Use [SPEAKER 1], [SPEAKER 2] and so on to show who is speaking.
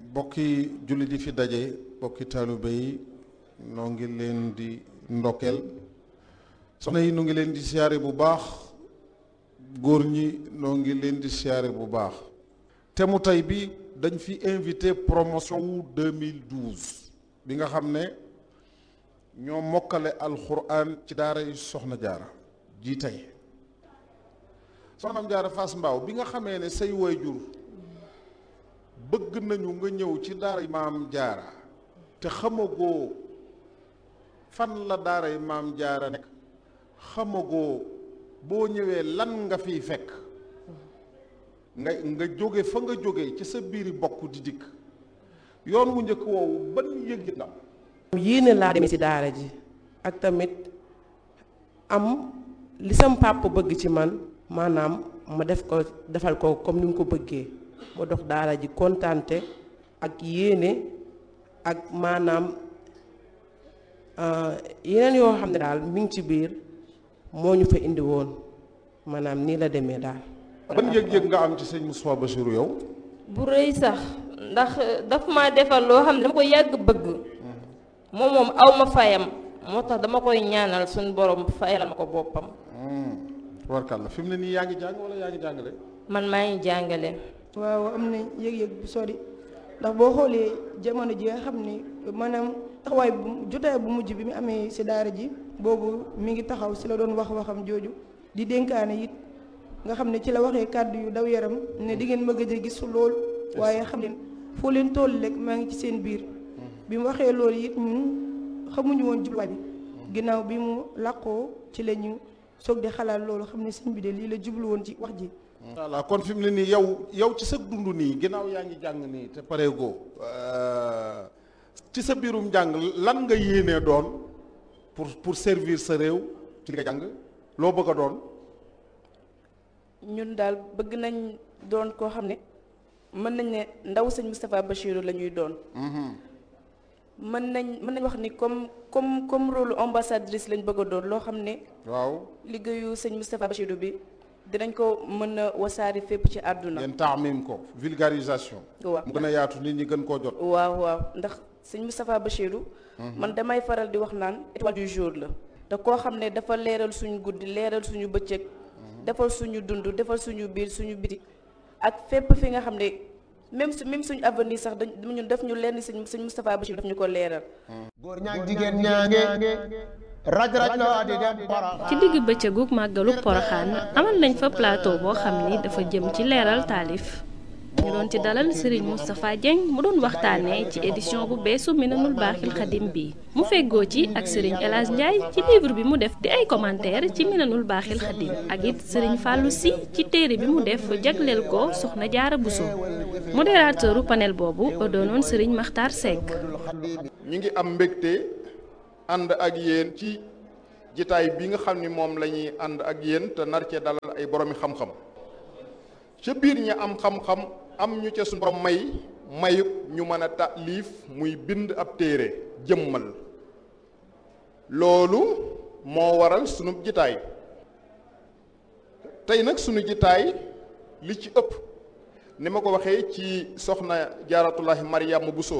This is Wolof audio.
[SPEAKER 1] bokki jullit yi fi daje bokki taalibe yi noo ngi leen di ndokkeel soxna yi noo ngi leen di siyaare bu baax góor ñi noo ngi leen di siyaare bu baax te mu tey bi dañ fi invité promotion wu 2012 bi nga xam ne ñoo mokkale alxuraan ci daara yi soxna jaara ji tey soxnaam jaara Fass Mbaaw bi nga xamee ne say waajur bëgg nañu nga ñëw ci daara maam jaara te xamagoo fan la daara maam jaara nekk xamagoo boo ñëwee lan nga fiy fekk nga nga jóge fa nga jóge ci sa biiri bokk di dikk yoon wu njëkk woowu ban yëg la
[SPEAKER 2] yéene laa demee ci daara ji ak tamit am li sam pàpp bëgg ci man maanaam ma def ko defal ko comme ni mu ko bëggee ma dox daara ji kontante ak yéene ak maanaam yeneen yoo xam ne daal mi ngi ci biir moo ñu fa indi woon maanaam nii la demee daal.
[SPEAKER 1] ban yëg-yëg nga am ci sëñ Moustapha Bassirou yow.
[SPEAKER 3] bu rëy sax ndax daf ma defal loo xam ne dama ko yàgg bëgg. moom moom aw ma fayam moo tax dama koy ñaanal suñu borom fayal ma ko boppam.
[SPEAKER 1] warkal la fi mu ne nii yaa ngi jàng wala yaa ngi jàngale.
[SPEAKER 3] man maa ngi jàngale.
[SPEAKER 4] waaw am na yëg-yëg bu sori ndax boo xoolee jamono ji nga xam ni maanaam taxawaay bu jotaay bu mujj bi mu amee si daara ji boobu mi ngi taxaw si la doon wax waxam jooju di dénkaane it nga xam ne ci la waxee kàddu yu daw yaram ne di ngeen ma gëj a gis lool waaye xam leen foo leen toll rek maa ngi ci seen biir bi mu waxee loolu it ñun xamuñu woon jubluwaay bi ginnaaw bi mu làqoo ci la ñu soog di xalaat loolu xam ne sëñ bi de lii la jublu woon ci wax ji
[SPEAKER 1] voilà kon fi mu ne nii yow yow ci sa dund nii ginnaaw yaa ngi jàng nii te pareegoo ci sa biirum jàng lan nga yéenee doon pour pour servir sa réew ci li nga jàng loo bëgg a doon.
[SPEAKER 5] ñun daal bëgg nañ doon koo xam ne mën nañ ne ndaw sëñ Moustapha Bassirou la ñuy doon. mën nañ mën nañ wax ni comme comme comme rôle ambassadrice lañ bëgg a doon loo xam ne.
[SPEAKER 1] waaw
[SPEAKER 5] liggéeyu sëñ Moustapha Bassirou bi. dinañ ko mën a wasaari fépp ci àdduna.
[SPEAKER 1] ngeen taamim ko vulgarisation.
[SPEAKER 5] waaw
[SPEAKER 1] mu gën a yaatu nit ñi gën koo jot.
[SPEAKER 5] waaw waaw ndax sëñ Moustapha Bassirou. man damay faral di wax naan étoile du jour la. te koo xam ne dafa leeral suñu guddi leeral suñu bëccëg. defal suñu dund defal suñu biir suñu biti. ak fépp fi nga xam ne même su même suñu avenir sax dañ ñun def ñu lenn sëñ sëñ Moustapha Bassirou daf ñu ko leeral.
[SPEAKER 6] góor ñaag jigéen ñaange. raj raj loo di dem
[SPEAKER 7] ci digg bëccëgu màggalu poroxaan amal nañ fa plateau boo xam ni dafa jëm ci leeral taalif ñu doon ci dalal Serigne Moustapha Dieng mu doon waxtaanee ci édition bu beesu Minanul Baaxil Xadim bi mu feggoo ci ak Serigne El Hadj Ndiaye ci livre bi mu def di ay commentaire ci Minanul Baaxil Xadim ak it Serigne Fallou Sy ci téere bi mu def jagleel ko Soxna Jaara Bousso modérateuru panel boobu doonoon Serigne Makhtar Seck.
[SPEAKER 8] ñu ngi am mbégte. ànd ak yéen ci jitaay bi nga xam ni moom la ñuy ànd ak yéen te nar cee dalal ay boroomi xam-xam ca biir ñi am xam-xam am ñu ca suñu borom may mayub ñu mën a taalif muy bind ab téere jëmmal loolu moo waral sunu jitaay tey nag sunu jitaay li ci ëpp ni ma ko waxee ci soxna jaaratullahi Mariama Bousso